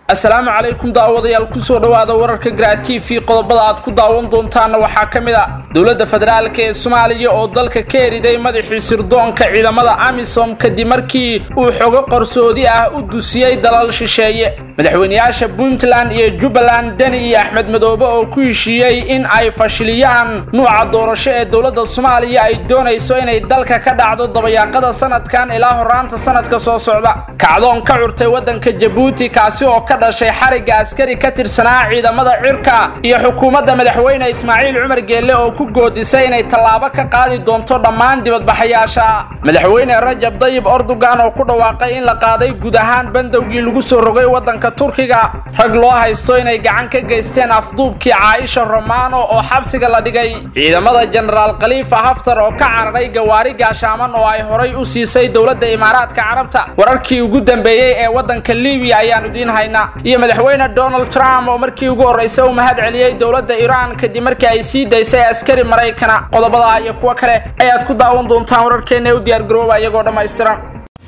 asalaamu calaykum daawadayaal kusoo dhowaada wararka garaa t v qodobada aad ku daawan doontaanna waxaa ka mid a dowladda federaalk ee soomaaliya oo dalka ka eriday madaxii sirdoonka ciidamada amisom kadib markii uu xogo qarsoodi ah u dusiyey dalal shisheeye madaxweynayaasha puntland iyo jubbaland deni iyo axmed madoobe oo ku heshiiyey in ay fashiliyaan nuuca doorasho ee dowladda soomaaliya ay doonayso inay dalka ka dhacdo dabayaaqada sanadkan ilaa horaanta sanadka soo socda kacdoon ka curtay waddanka jabuuti kaasi oo ka dhashay xarigga askari ka tirsanaa ciidamada cirka iyo xukuumadda madaxweyne ismaaciil cumar geelle oo ku goodisay inay tallaabo ka qaadi doonto dhammaan dibadbaxayaasha madaxweyne rajab dayib ordogan oo ku dhawaaqay in la qaaday guud ahaan bandowgii lagu soo rogay waddanka turkiga rag loo haysto inay gacan ka geysteen afduubkii caaisha romano oo xabsiga la dhigay ciidamada jenaraal khaliifa haftar oo ka cararay gawaari gaashaaman oo ay horay u siisay dowladda imaaraadka carabta wararkii ugu dambeeyey ee waddanka libiya ayaanu idiin haynaa iyo madaxweyne donald trump oo markii ugu horraysa u mahad celiyey dowladda iiraan kadib markii ay sii daysay askari maraykana qodobada iyo kuwo kale ayaad ku daawan doontaan wararkeenna ee u diyaargarooba iyagoo dhammaystiran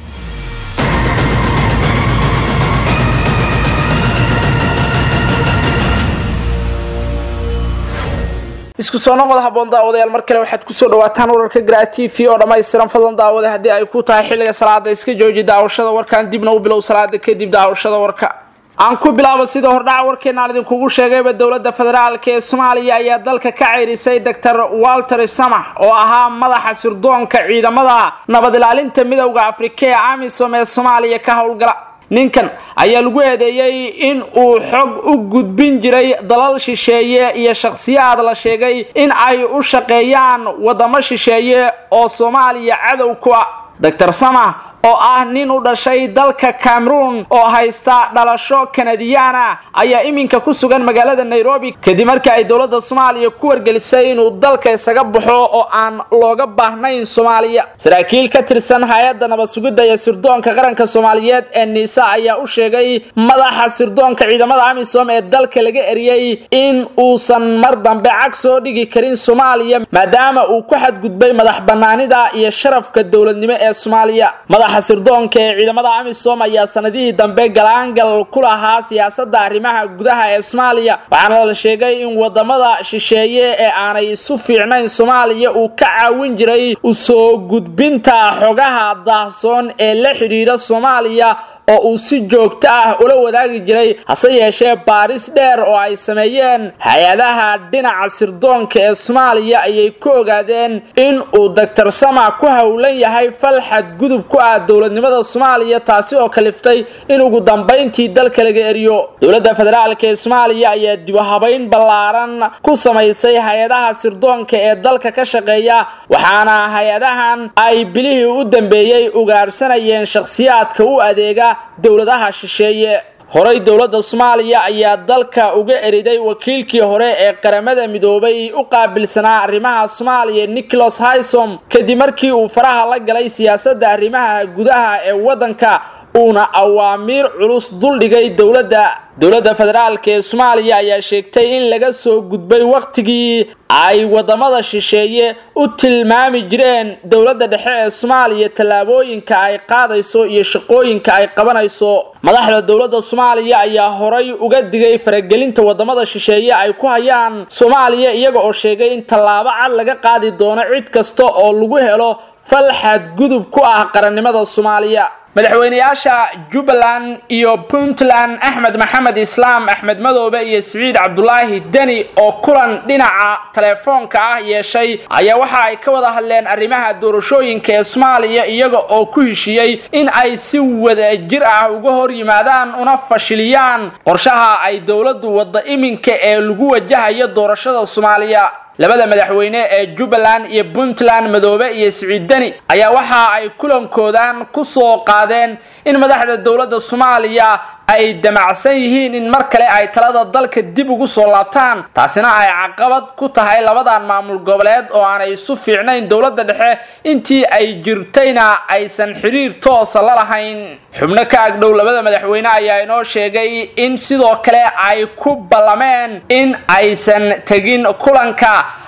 isku soo noqod haboon daawadayaal mar kale waxaad kusoo dhawaataan wararka garaa t v oo dhammaystiran fadlan daawada haddii ay ku tahay xilliga salaada iska jooji daawashada warkan dibna u bilow salaada kadib daawashada warka aan ku bilaabo sida hordhaca warkeenaan idinkugu sheegayba dowladda federaalk ee soomaaliya ayaa dalka ka ceyrisay doctor walter samax oo ahaa madaxa sirdoonka ciidamada nabad ilaalinta midowda afrika ee amisom ee soomaaliya ka howlgala ninkan ayaa lagu eedeeyey in uu xog u gudbin jiray dalal shisheeye iyo shakhsiyaad la sheegay in ay u shaqeeyaan waddamo shisheeye oo soomaaliya cadow ku ah doctor samax oo ah nin u dhashay dalka cameroon oo haysta dhalasho kanadiyaana ayaa iminka ku sugan magaalada nairobi kadib markii ay dowladda soomaaliya ku wargelisay inuu dalka isaga baxo oo aan looga baahnayn soomaaliya saraakiil ka tirsan hay-adda nabad sugidda iyo sirdoonka qaranka soomaaliyeed ee niisa ayaa u sheegay madaxa sirdoonka ciidamada amisom ee dalka laga eriyey in uusan mar dambe cag soo dhigi karin soomaaliya maadaama uu ku xadgudbay madax banaanida iyo sharafka dowladnimo ee soomaaliya madaxa sirdoonka ee ciidamada amisom ayaa sanadihii dambe galaangal ku lahaa siyaasadda arrimaha gudaha ee soomaaliya waxaana la sheegay in wadamada shisheeye ee aanay isu fiicnayn soomaaliya uu ka caawin jiray usoo gudbinta xogaha daahsoon ee la xidhiidha soomaaliya oo uu si joogto ah ula wadaagi jiray hase yeeshee baaris dheer oo ay sameeyeen hay-adaha dhinaca sirdoonka ee soomaaliya ayay ku ogaadeen in uu doctor sama ku howlan yahay fal xadgudub ku ah dowladnimada soomaaliya taasi oo kaliftay in ugu dambayntii dalka laga eriyo dowladda federaalk ee soomaaliya ayaa dibuhabayn ballaaran ku samaysay hay-adaha sirdoonka ee dalka ka shaqeeya waxaana hay-adahan ay bilihii u dambeeyey ugaarsanayeen shakhsiyaadka u adeega dowladaha shisheeye horey dowladda soomaaliya ayaa dalka uga eriday wakiilkii hore ee qaramada midoobay u qaabilsanaa arrimaha soomaaliya nicholas hysom kadib markii uu faraha la galay siyaasadda arrimaha gudaha ee waddanka uuna awaamiir culus duldhigay dowladda dowladda federaalk ee soomaaliya ayaa sheegtay in laga soo gudbay wakhtigii ay waddamada shisheeye u tilmaami jireen dowladda dhexe ee soomaaliya tallaabooyinka ay qaadayso iyo shaqooyinka ay qabanayso madaxda dowladda soomaaliya ayaa horay uga digay faragelinta waddamada shisheeye ay ku hayaan soomaaliya iyaga oo sheegay in tallaabo cad laga qaadi doono cid kasta oo lagu helo fal xadgudub ku ah qarannimada soomaaliya madaxweynayaasha jubbaland iyo puntland axmed maxamed islaam axmed madoobe iyo siciid cabdulaahi deni oo kulan dhinaca telefoonka ah yeeshay ayaa waxa ay ka wada hadleen arrimaha doorashooyinka ee soomaaliya iyaga oo ku heshiiyey in ay si wadajir ah uga hor yimaadaan una fashiliyaan qorshaha ay dowladdu wadda iminka ee lagu wajahayo doorashada soomaaliya labada madaxweyne ee jubbaland iyo puntland madoobe iyo siciid deni ayaa waxa ay kulankoodan ku soo qaadeen in madaxda dowladda soomaaliya ay damacsan yihiin in mar kale ay talada dalka dib ugu soo laabtaan taasina ay caqabad ku tahay labadan maamul goboleed oo aanay isu fiicnayn dowladda dhexe intii ay jirtayna aysan xiriir toosa la lahayn xubno ka agdhow labada madaxweyne ayaa inoo sheegay in sidoo kale ay ku ballameen in aysan tegin kulanka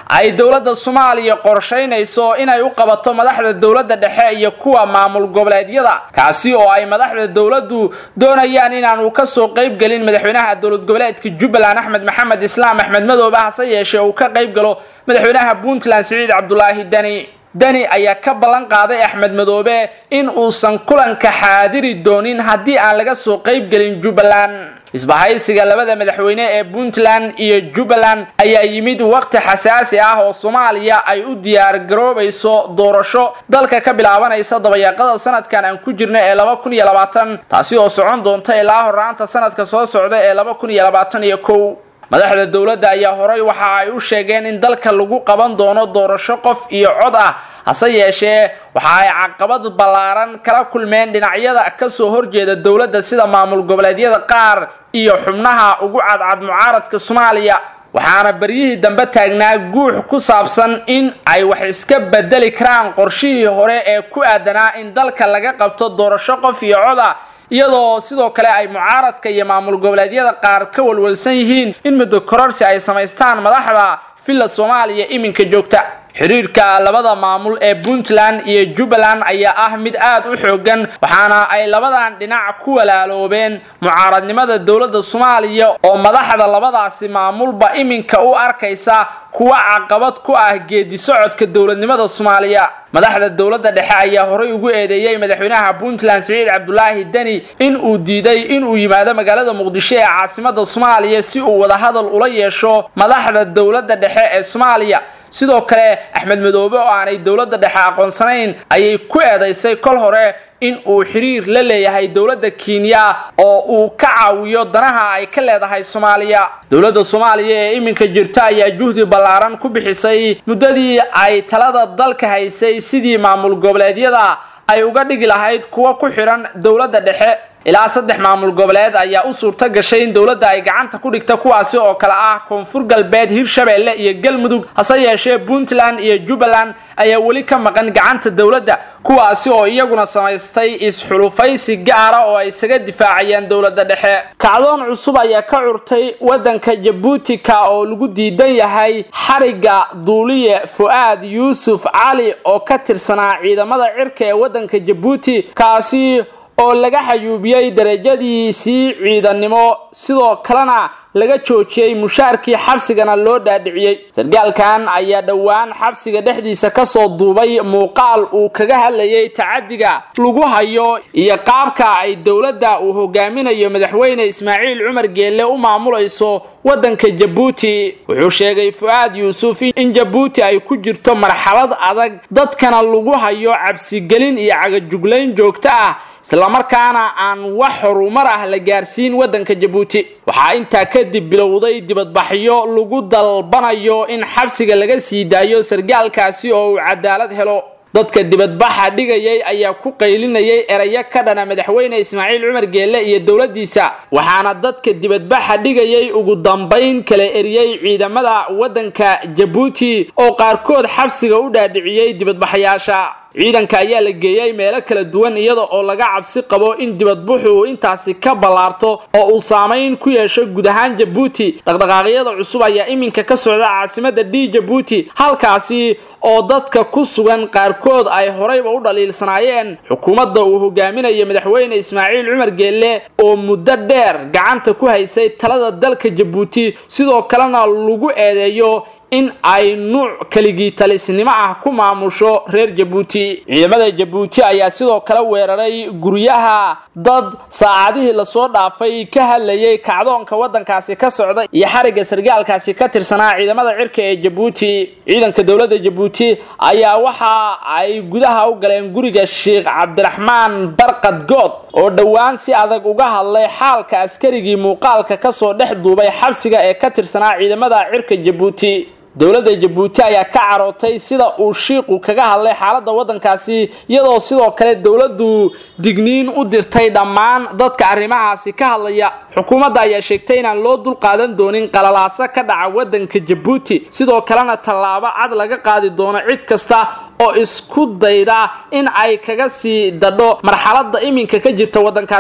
ay dowladda soomaaliya qorshaynayso inay u qabato madaxda dowladda dhexe iyo kuwa maamul goboleedyada kaasi oo ay madaxda dowladdu doonayaan inaanu kasoo qaybgelin madaxweynaha dowlad goboleedka jubbaland axmed maxamed islaam axmed madoobe hase yeeshee uu ka qayb galo madaxweynaha puntland siciid cabdulaahi deni deni ayaa ka ballan qaaday axmed madoobe in uusan kulanka xaadiri doonin haddii aan laga soo qaybgelin jubbaland isbahaysiga labada madaxweyne ee puntland iyo jubbaland ayaa yimid waqti xasaasi ah oo soomaaliya ay u diyaar garoobayso doorasho dalka ka bilaabanaysa dabayaaqada sanadkan aan ku jirna ee laba kun iyo labaatan taasi oo socon doonta ilaa horaanta sanadka soo socda ee laba kun iyo labaatan iyo kow madaxda dowladda ayaa horay waxa ay u sheegeen in dalka lagu qaban doono doorasho qof iyo cod ah hase yeeshee waxa ay caqabad ballaaran kala kulmeen dhinacyada kasoo horjeeda dowladda sida maamul goboleedyada qaar iyo xubnaha ugu cadcad mucaaradka soomaaliya waxaana beryihii dambe taagnaa guux ku saabsan in ay wax iska bedeli karaan qorshihii hore ee ku aadanaa in dalka laga qabto doorasho qof iyo cod ah iyadoo sidoo kale ay mucaaradka iyo maamul goboleedyada qaar ka walwalsan yihiin in muddo kororsi ay samaystaan madaxda villa soomaaliya iminka joogta xiriirka labada maamul ee puntland iyo jubbaland ayaa ah mid aad u xoogan waxaana ay labadan dhinac ku walaaloobeen mucaaradnimada dowladda soomaaliya oo madaxda labadaasi maamulba iminka u arkaysa kuwa caqabad ku ah geedi socodka dowladnimada soomaaliya madaxda dowladda dhexe ayaa horay ugu eedeeyey madaxweynaha puntland siciid cabdulaahi deni in uu diiday inuu yimaado magaalada muqdisho ee caasimada soomaaliya si uu wadahadal ula yeesho madaxda dowladda dhexe ee soomaaliya sidoo kale axmed madoobe oo aanay dowladda dhexe aqoonsanayn ayay ku eedaysay kol hore in uu xiriir la leeyahay dowladda kenya oo uu ka caawiyo danaha ay ka leedahay soomaaliya dowladda soomaaliya ee iminka jirta ayaa juhdi ballaaran ku bixisay muddadii ay talada dalka haysay sidii maamul goboleedyada ay uga dhigi lahayd kuwa ku xidhan dowladda dhexe ilaa saddex maamul goboleed ayaa u suurto gashay in dowladda ay gacanta ku dhigta kuwaasi oo kale ah koonfur galbeed hirshabeelle iyo galmudug hase yeeshee puntland iyo jubbaland ayaa weli ka maqan gacanta dowladda kuwaasi oo iyaguna samaystay is-xulufaysi gaara oo ay isaga difaacayaan dowladda dhexe kacdoon cusub ayaa ka curtay waddanka jabuutika oo lagu diidan yahay xarigga duuliye fu'aad yuusuf cali oo ka tirsanaa ciidamada cirka ee waddanka jabuuti kaasi oo laga xayuubiyey darajadiisii ciidannimo sidoo kalena laga joojiyey mushaarkii xabsigana loo dhaadhiciyey sargaalkan ayaa dhowaan xabsiga dhexdiisa kasoo duubay muuqaal uu kaga hadlayay tacadiga lagu hayo iyo qaabka ay dowladda uu hogaaminayo madaxweyne ismaaciil cumar geelle u maamulayso waddanka jabuuti wuxuu sheegay fu'aad yuusuf in jabuuti ay ku jirto marxalad adag dadkana lagu hayo cabsigelin iyo cagajuglayn joogto ah islamarkaana aan wax horumar ah la gaarsiin waddanka jabuuti waxaa intaa kadib bilowday dibadbaxyo lagu dalbanayo in xabsiga laga sii daayo sargaalkaasi oo uu cadaalad helo dadka dibadbaxa dhigayay ayaa ku qaylinayay erayo ka dhana madaxweyne ismaaciil cumar geelle iyo dowladdiisa waxaana dadka dibadbaxa dhigayay ugu dambayn kala eriyey ciidamada waddanka jabuuti oo qaarkood xabsiga u dhaadhiciyey dibadbaxayaasha ciidanka ayaa la geeyey meelo kala duwan iyada oo laga cabsi qabo in dibadbuxu uu intaasi ka ballaarto oo uu saamayn ku yeesho guud ahaan jabuuti dhaqdhaqaaqyada cusub ayaa iminka ka socda caasimada d jabuuti halkaasi oo dadka ku sugan qaarkood ay horeyba u dhaliilsanaayeen xukuumadda uu hogaaminayo madaxweyne ismaaciil cumar geelle oo muddo dheer gacanta ku haysay talada dalka jabuuti sidoo kalena lagu eedeeyo in ay nuuc keligii talisnimo ah ku maamusho reer jabuuti ciidamada jabuuti ayaa sidoo kale weeraray guryaha dad saacadihii lasoo dhaafay ka hadlayay kacdoonka waddankaasi ka socda iyo xarigga sargaalkaasi ka tirsanaa ciidamada cirka ee jabuuti ciidanka dowladda jabuuti ayaa waxa ay gudaha u galeen guriga sheikh cabdiraxmaan barqad good oo dhowaan si adag uga hadlay xaalka askarigii muuqaalka kasoo dhex duubay xabsiga ee ka tirsanaa ciidamada cirka jabuuti dowladda jabuuti ayaa ka carootay sida uu shiiqu kaga hadlay xaaladda waddankaasi iyadoo sidoo kale dowladdu digniin u dirtay dhammaan dadka arrimahaasi ka hadlaya xukuumadda ayaa sheegtay inaan loo dul qaadan doonin qalalaaso ka dhaca waddanka jabuuti sidoo kalena tallaabo cad laga qaadi doono cid kasta oo isku dayda in ay kaga sii dadho marxaladda iminka ka jirta waddankaasi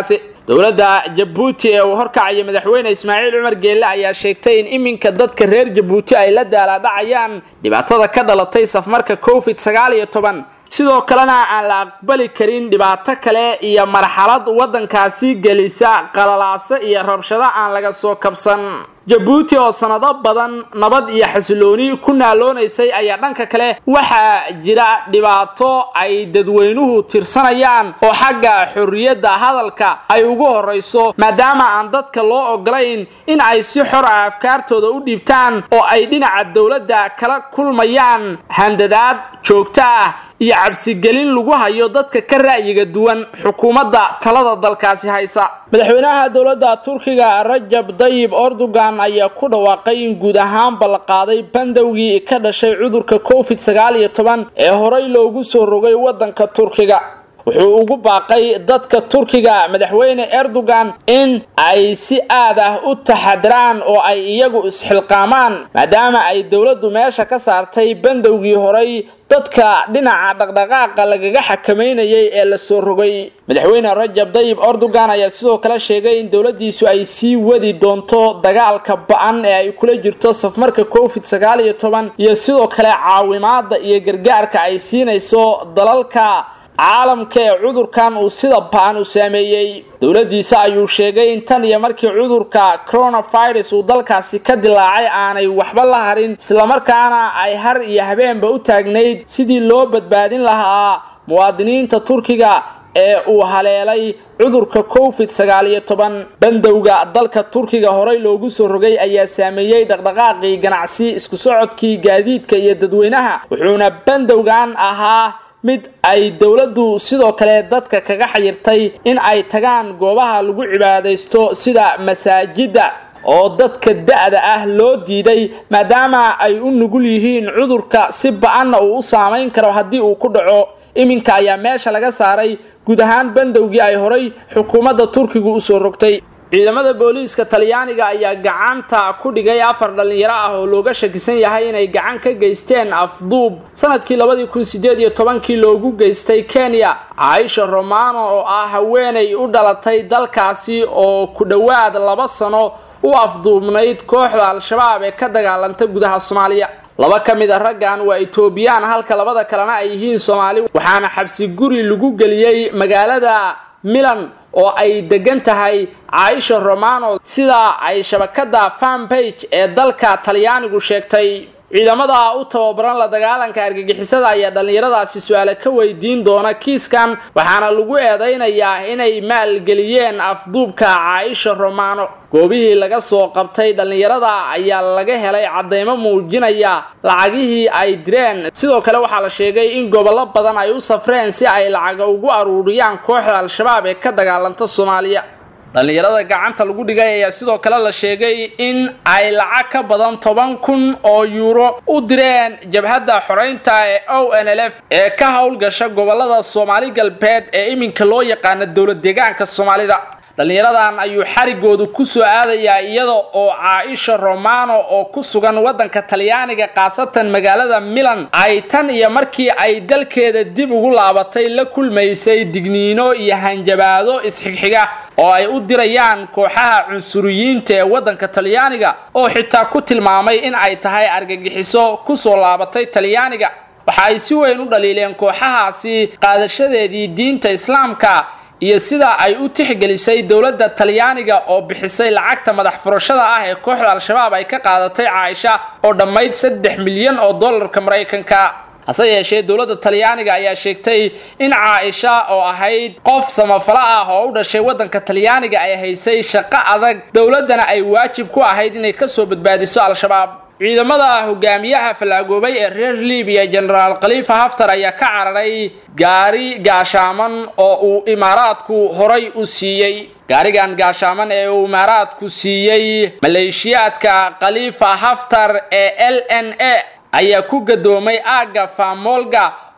dowladda jabuuti ee uu horkacaya madaxweyne ismaaciil cumar geelle ayaa sheegtay in iminka dadka reer jabuuti ay la daalaadhacayaan dhibaatada ka dhalatay safmarka covid sagaal iyo toban sidoo kalena aan la aqbali karin dhibaato kale iyo marxalad waddankaasi gelisa qalalaaso iyo rabshado aan laga soo kabsan jabuuti oo sanado badan nabad iyo xasilooni ku naaloonaysay ayaa dhanka kale waxaa jira dhibaato ay dadweynuhu tirsanayaan oo xagga xorriyadda hadalka ay ugu horrayso maadaama aan dadka loo ogolayn in ay si xor ah afkaartooda u dhiibtaan oo ay dhinaca dowladda kala kulmayaan handadaad joogto ah iyo cabsigelin lagu hayo dadka ka ra'yiga duwan xukuumadda talada dalkaasi haysa madaxweynaha dowladda turkiga rajab dayib erdogan ayaa ku dhawaaqay in guud ahaanba la qaaday bandowgii ka dhashay cudurka covid sagaal iyo toban ee horey loogu soo rogay waddanka turkiga wuxuu ugu baaqay dadka turkiga madaxweyne erdogan in ay si aad ah u taxadiraan oo ay iyagu isxilqaamaan maadaama ay dowladdu meesha ka saartay bandowgii horey dadka dhinaca dhaqdhaqaaqa lagaga xakamaynayay ee la soo rogay madaxweyne rajab dayib erdogan ayaa sidoo kale sheegay in dowladdiisu ay sii wadi doonto dagaalka ba-an ee ay kula jirto safmarka covid sagaal iyo toban iyo sidoo kale caawimaada iyo gargaarka ay siinayso dalalka caalamka ee cudurkan uu sida ba-an u saameeyey dowladdiisa ayuu sheegay in tan iyo markii cudurka coronavirus uu dalkaasi ka dilaacay aanay waxba la harin islamarkaana ay har iyo habeenba u taagnayd sidii loo badbaadin lahaa muwaadiniinta turkiga ee uu haleelay cudurka covid sagaal iyo toban bandowga dalka turkiga horey loogu soo rogay ayaa saameeyey dhaqdhaqaaqii ganacsi isku socodkii gaadiidka iyo dadweynaha wuxuuna bandowgan ahaa mid ay dowladdu sidoo kale dadka kaga xayirtay in ay tagaan goobaha lagu cibaadaysto sida masaajidda oo dadka da-da ah loo diiday maadaama ay u nugul yihiin cudurka si ba-anna uu u saamayn karo haddii uu ku dhaco iminka ayaa meesha laga saaray guud ahaan bandowgii ay horay xukuumadda turkigu usoo rogtay ciidamada booliiska talyaaniga ayaa gacanta ku dhigay afar dhallinyaro ah oo looga shakisan yahay inay gacan ka geysteen afduub sanadkii labadii kun sideed iyo tobankii loogu geystay kenya caaisha romano oo ah haweenay u dhalatay dalkaasi oo ku dhowaad laba sano u afduubnayd kooxda al-shabaab ee ka dagaalanta gudaha soomaaliya laba ka mid a raggan waa etoobiyaan halka labada kalena ay yihiin soomaali waxaana xabsi guri lagu geliyey magaalada milan oo ay degan tahay caaisha romano sida ay shabakada fanbage ee dalka talyaanigu sheegtay ciidamada u tababaran la dagaalanka argagixisada ayaa dhallinyaradaasi su-aale ka weydiin doona kiiskan waxaana lagu eedaynayaa inay maalgeliyeen afduubka caaisha romano goobihii laga soo qabtay dhallinyarada ayaa laga helay caddeymo muujinaya lacagihii ay direen sidoo kale waxaa la sheegay in gobollo badan ay u safreen si ay lacaga ugu aruuriyaan kooxda al-shabaab ee ka dagaalanta soomaaliya dhallinyarada gacanta lagu dhigay ayaa sidoo kale la sheegay in ay lacag ka badan toban kun oo yuuro u direen jabhadda xoreynta ee o n l f ee ka howlgasha gobolada soomaali galbeed ee iminka loo yaqaana dowlad deegaanka soomaalida dhallinyaradan ayuu xarigoodu ku soo aadayaa iyada oo caaisha romano oo ku sugan waddanka talyaaniga khaasatan magaalada milan ay tan iyo markii ay dalkeeda dib ugu laabatay la kulmaysay digniino iyo hanjabaado isxigxiga oo ay u dirayaan kooxaha cunsuriyiinta ee waddanka talyaaniga oo xitaa ku tilmaamay in ay tahay argagixiso kusoo laabatay talyaaniga waxa ay si weyn u dhaliileen kooxahaasi qaadashadeedii diinta islaamka iyo sida ay u tixgelisay dowladda talyaaniga oo bixisay lacagta madax furashada ah ee kooxda al-shabaab ay ka qaadatay caaisha oo dhammayd saddex milyan oo dollarka maraykanka hase yeeshee dowladda talyaaniga ayaa sheegtay in caaisha oo ahayd qof samafalo ah oo u dhashay waddanka talyaaniga ay haysay shaqo adag dowladdana ay waajib ku ahayd inay kasoo badbaadiso al-shabaab ciidamada hogaamiyaha fallaagoobay ee reer libiya genaraal khaliifa haftar ayaa ka cararay gaari gaashaaman oo uu imaaraadku horay u siiyey gaarigan gaashaaman ee uu imaaraadku siiyey maleeshiyaadka khaliifa haftar ee l n a ayaa ku gadoomay aagga faamolga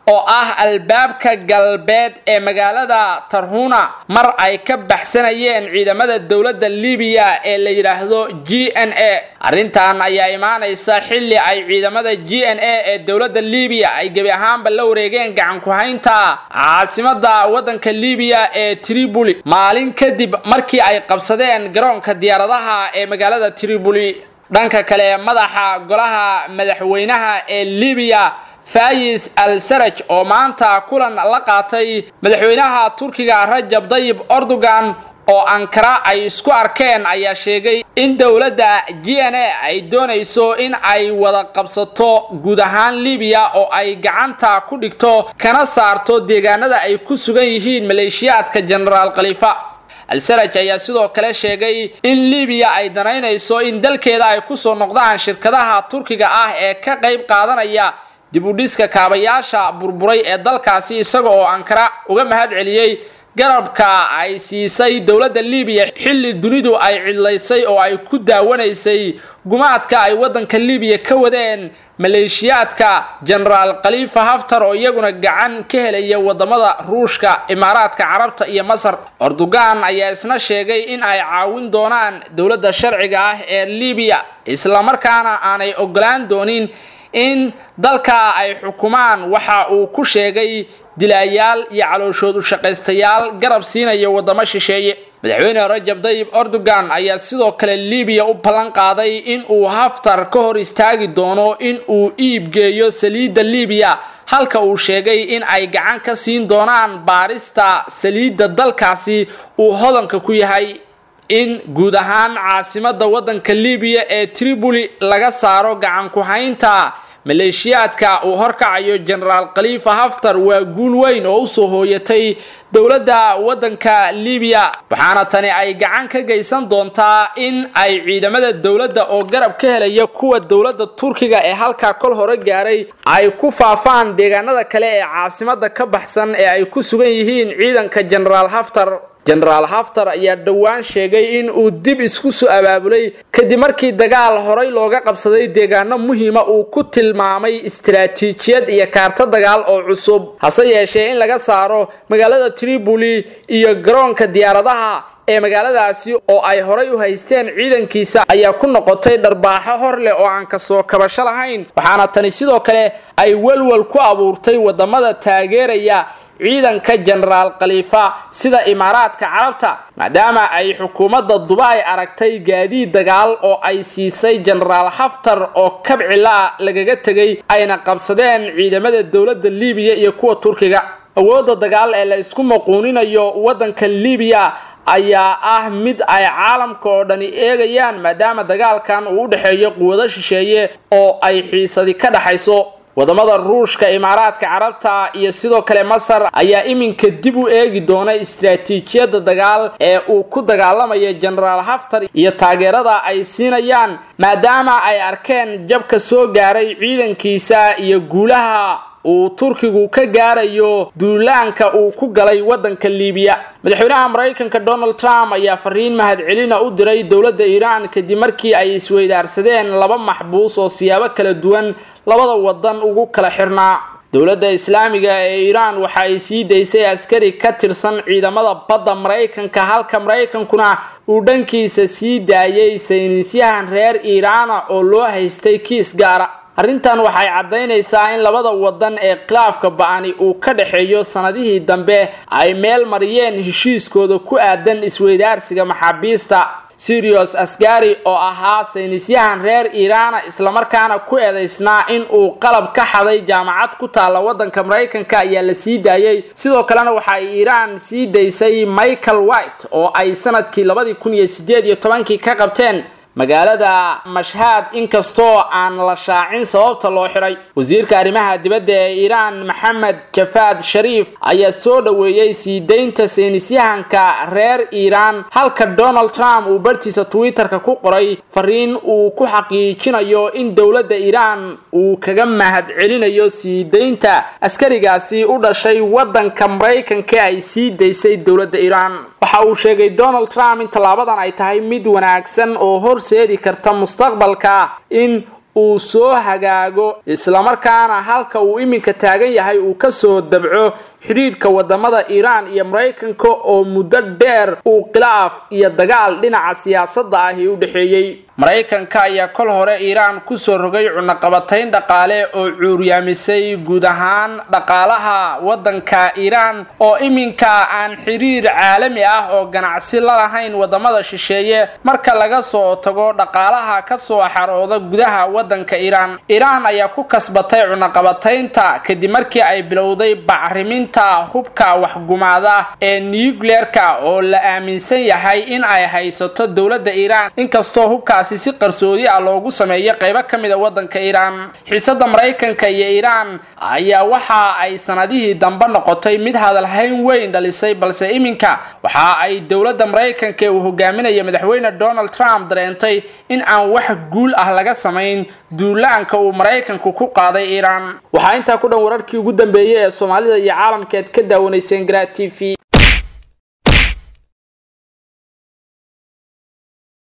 oo ah albaabka galbeed ee magaalada tarhuna mar ay ka baxsanayeen ciidamada dowladda libiya ee la yidhaahdo g n a arrintan ayaa imaanaysa xilli ay ciidamada g n a ee dowladda libiya ay gebi ahaanba la wareegeen gacan ku-haynta caasimada waddanka libiya ee tribuli maalin kadib markii ay qabsadeen garoonka diyaaradaha ee magaalada tribuli dhanka kale madaxa golaha madaxweynaha ee libiya fayis al saraj oo maanta kulan la qaatay madaxweynaha turkiga rajab dayib erdogan oo ankara ay isku arkeen ayaa sheegay in dowladda g n a ay doonayso in ay wada qabsato guud ahaan libiya oo ay gacanta ku dhigto kana saarto deegaanada ay ku sugan yihiin maleeshiyaadka jenaraal khaliifa al-saraj ayaa sidoo kale sheegay in libiya ay danaynayso in dalkeeda ay kusoo noqdaan shirkadaha turkiga ah ee ka qayb qaadanaya dib u dhiska kaabayaasha burburay ee dalkaasi isaga oo ankara uga mahad celiyey garabka ay siisay dowladda libiya xilli dunidu ay cidlaysay oo ay ku daawanaysay gumaadka ay waddanka libiya ka wadeen maleeshiyaadka jenaraal khaliifa haftar oo iyaguna gacan ka helaya wadamada ruushka imaaraadka carabta iyo masar erdogan ayaa isna sheegay in ay caawin doonaan dowladda sharciga ah ee libiya islamarkaana aanay ogolaan doonin in dalka ay xukumaan waxa uu ku sheegay dilaayaal iyo calooshood u shaqaystayaal garab siinaya wadamo shisheeye madaxweyne rajab dayib erdogan ayaa sidoo kale libiya u ballan qaaday in uu haftar ka hor istaagi doono in uu iibgeeyo saliidda libiya halka uu sheegay in ay gacan ka siin doonaan baarista saliidda dalkaasi uu hodanka ku yahay in guud ahaan caasimada waddanka libiya ee tribuli laga saaro gacan ku-haynta maleeshiyaadka uu horkacayo jenaraal khaliifa haftar waa guul weyn oo usoo hooyatay dowladda waddanka libiya waxaana tani ay gacan ka geysan doontaa in ay ciidamada dowladda oo garab ka helaya kuwa dowladda turkiga ee halkaa kol hore gaaray ay ku faafaan deegaanada kale ee caasimada ka baxsan ee ay ku sugan yihiin ciidanka jenaraal haftar jenaraal haftar ayaa dhowaan sheegay in uu dib isku soo abaabulay kadib markii dagaal horay looga qabsaday deegaano muhiima uu ku tilmaamay istaraatiijiyad iyo kaarto dagaal oo cusub hase yeeshee in laga saaro magaalada tribuli iyo garoonka diyaaradaha ee magaaladaasi oo ay horay u haysteen ciidankiisa ayaa ku noqotay dharbaaxo hor leh oo aan kasoo kabasho lahayn waxaana tani sidoo kale ay welwel ku abuurtay wadamada taageeraya ciidanka jenaraal khaliifa sida imaaraadka carabta maadaama ay xukuumadda dubai aragtay gaadiid dagaal oo ay siisay jenaraal haftar oo kabcilaa lagaga tegay ayna qabsadeen ciidamada dowladda libiya iyo kuwa turkiga awoodda dagaal ee la isku maquuninayo waddanka libiya ayaa ah mid ay caalamka oo dhani eegayaan maadaama dagaalkan uu u dhexeeyo quwado shisheeye oo ay xiisadi ka dhaxayso wadamada ruushka imaaraadka carabta iyo sidoo kale masar ayaa iminka dib u eegi doona istaraatiijiyadda dagaal ee uu ku dagaalamayo jenaraal haftar iyo taageerada ay siinayaan maadaama ay arkeen jabka soo gaaray ciidankiisa iyo guulaha uu turkigu ka gaarayo duulaanka uu ku galay waddanka liibiya madaxweynaha maraykanka donald trump ayaa fariin mahadcelina u diray dowladda iiraan kadib markii ay isweydaarsadeen laba maxbuus oo siyaabo kala duwan labada wadan ugu kala xirnaa dowladda islaamiga ee iiraan waxa ay sii daysay askari ka tirsan ciidamada badda maraykanka halka maraykankuna uu dhankiisa sii daayay saynisyahan reer iiraana oo loo haystay kiis gaara arrintan waxay caddaynaysaa in labada wadan ee khilaafka ba-ani uu ka dhexeeyo sanadihii dambe ay meel mariyeen heshiiskooda ku aadan isweydaarsiga maxaabiista sirius asgari oo ahaa saynisyahan reer iiraana islamarkaana ku eedaysnaa in uu qalab ka xaday jaamacad ku taalla waddanka maraykanka ayaa la sii daayey sidoo kalena waxa ay iiraan sii daysay michael white oo ay sanadkii labadii kun iyo sideed iyo tobankii ka qabteen magaalada mashhaad inkastoo aan la shaacin sababta loo xiray wasiirka arrimaha dibadda ee iiraan maxamed jafaad shariif ayaa soo dhoweeyey sii daynta saynisyahanka reer iiraan halka donald trump uu bartiisa twitter-ka ku qoray fariin uu ku xaqiijinayo in dowladda iiraan uu kaga mahad celinayo sii daynta askarigaasi u dhashay waddanka maraykanka ay sii daysay dowladda iiraan waxa uu sheegay donald trump in tallaabadan ay tahay mid wanaagsan oo horseedi karta mustaqbalka in uu soo hagaago islamarkaana halka uu iminka taagan yahay uu kasoo dabco xidhiidhka wadamada iiraan iyo maraykanka oo muddo dheer uu khilaaf iyo dagaal dhinaca siyaasadda ahi u dhexeeyey maraykanka ayaa kol hore iiraan kusoo rogay cunaqabatayn dhaqaale oo cuuryaamisay guud ahaan dhaqaalaha waddanka iiraan oo iminka aan xiriir caalami ah oo ganacsi la lahayn wadamada shisheeye marka laga soo tago dhaqaalaha kasoo xarooda gudaha waddanka iiraan iiraan ayaa ku kasbatay cunaqabataynta kadib markii ay bilowday bacriminta hubka waxgumaada ee nucleerka oo la aaminsan yahay in ay haysato dowladda iiraan inkastoo hubka si qarsoodi ah loogu sameeyo qaybo ka mida waddanka iiraan xiisada maraykanka iyo iiraan ayaa waxa ay sanadihii dambe noqotay mid hadalhayn weyn dhalisay balse iminka waxa ay dowladda maraykanka ee uu hogaaminaya madaxweyne donald trump dareentay in aan wax guul ah laga samayn duulaanka uu maraykanku ku qaaday iiraan waxaa intaa ku dhan wararkii ugu dambeeyey ee soomaalida iyo caalamkeed ka daawanayseen gra t v